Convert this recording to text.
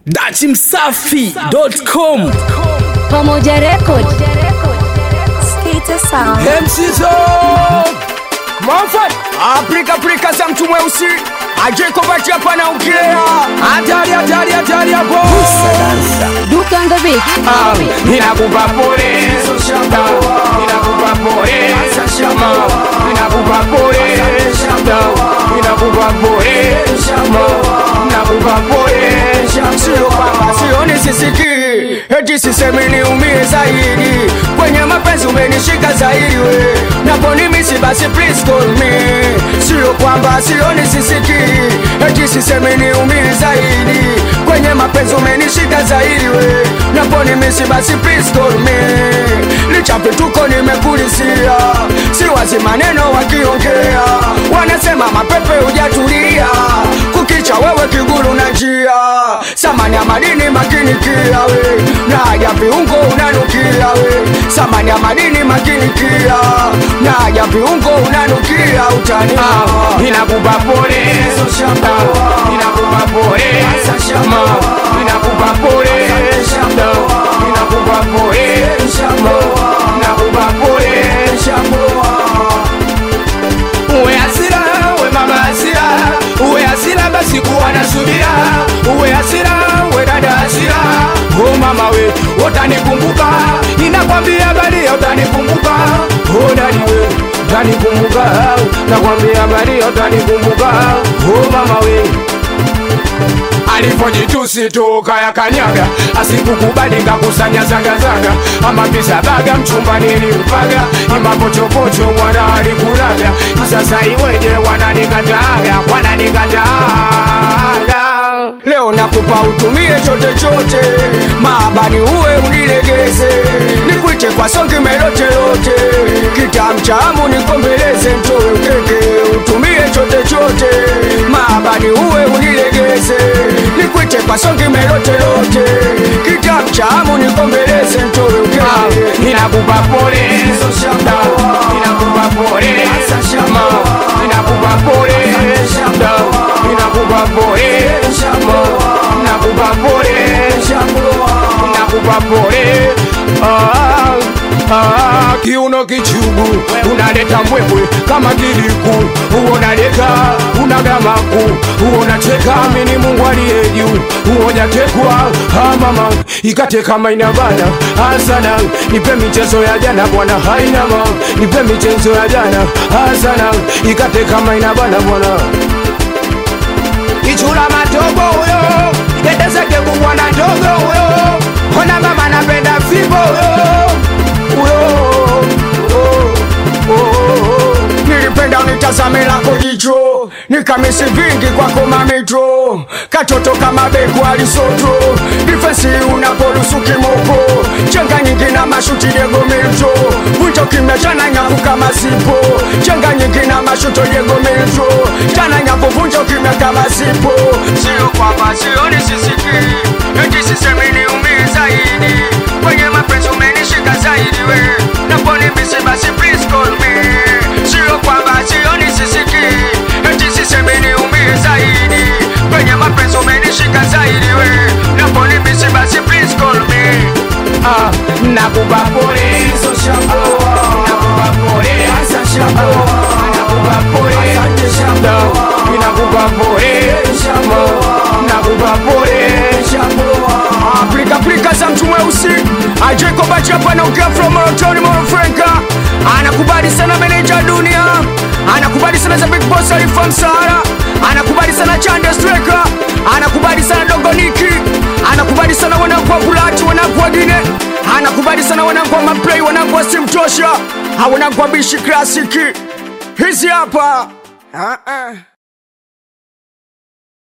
dachimsafi.com Pamoja Record. Skater Sound. msizo Moffat Afrika Afrika za mtu mweusi ajekobati hapa na ukilea hatari hatari hatari hapo Duke on the beat. Ah, ninakupa pole ninakupa pole ninakupa pole ninakupa pole ninakupa pole sio kwamba sioni sisikii eti sisemi niumie zaidi kwenye mapenzi umenishika zaidi we naponi misi basi please call me sio kwamba sioni sisikii eti sisemi niumie zaidi kwenye mapenzi umenishika zaidi we naponi misi basi please call me licha vituko nimekulisia si wazi maneno wakiongea wanasema mapepe hujatulia kukicha wewe kiguru na njia samani ya madini makini kia we na ya viungo unanukia we samani ya madini makini kia na ya viungo unanukia utani ninakupa pole ninakupa pole ninakupa pole ninakupa pole ninakupa pole uwe hasira uwe mama hasira uwe hasira basi kuwa na subira uwe hasira uwe dada hasira o mama we utanikumbuka ninakwambia bali utanikumbuka o dadi we utanikumbuka nakwambia bali utanikumbuka o mama we alipojitusi tu kaya kanyaga asikukubali kakusanya zagazaga ama pisa baga mchumba nilimpaga imapochopocho mwana alikulaga sasa iweje wananikataga wananikataga leo nakupa utumie chote chote maabani uwe unilegeze nikwite kwa songi melotelote kitamchamu nikombeleze mtowe ukeke utumie chote chote maabani uwe unilegeze nikwite kwa songi melotelote kitamchamu nikombeleze mtowe ukeke ninakupa pole ninakupa pole ninakupa pole ninakupa pole nakupa pole nakupa pole Ah, ah, kiuno kichugu unaleta mbwembwe kama kiliku uonaleka unagamaku uonacheka mini mungu aliye juu uojatekwa ah, mama ikate kama inabana asana nipe michezo ya jana bwana hainama nipe michezo ya jana asana ikate kama inabana bwana ichula matogo huyo endezeke kubwana ndogo huyo ona mama napenda fimbo huyo huyo oh, oh, oh. nilipenda unitazame lako jicho nikamisi vingi kwako mamitro katoto kama beku alisoto difensi unapolusu kimoko chenga nyingi na mashuti Diego Milto vunjo kimya chana nyavu kama sipo chenga nyingi na mashuto Diego Milto chana nyavu vunjo kimya kama sipo sio kwamba sioni sisiki eti sisemi niumie zaidi kwenye mapenzi umenishika zaidi we naponi misi basi please call me sio kwamba sioni sisiki eti sisemi niumie zaidi kwenye mapenzi umenishika zaidi we naponi misi basi please call me ah, nakupa pole nakupa pole nakupa pole nakupa pole nakupa pole Afrika Afrika za mtu mweusi Ajeko Bachapa na ukia from Morotoni Morofrenka Anakubali sana meneja dunia Anakubali sana za Big Boss Alifa Msara Anakubali sana Chande Striker Anakubali sana Dogo Niki Anakubali sana wanangu wa Bulati wanangu wa Gine Anakubali sana wanangu wa Maplay wanangu wa Simtosha Wanangu wa Bishi Klasiki Hizi hapa Ah, ah.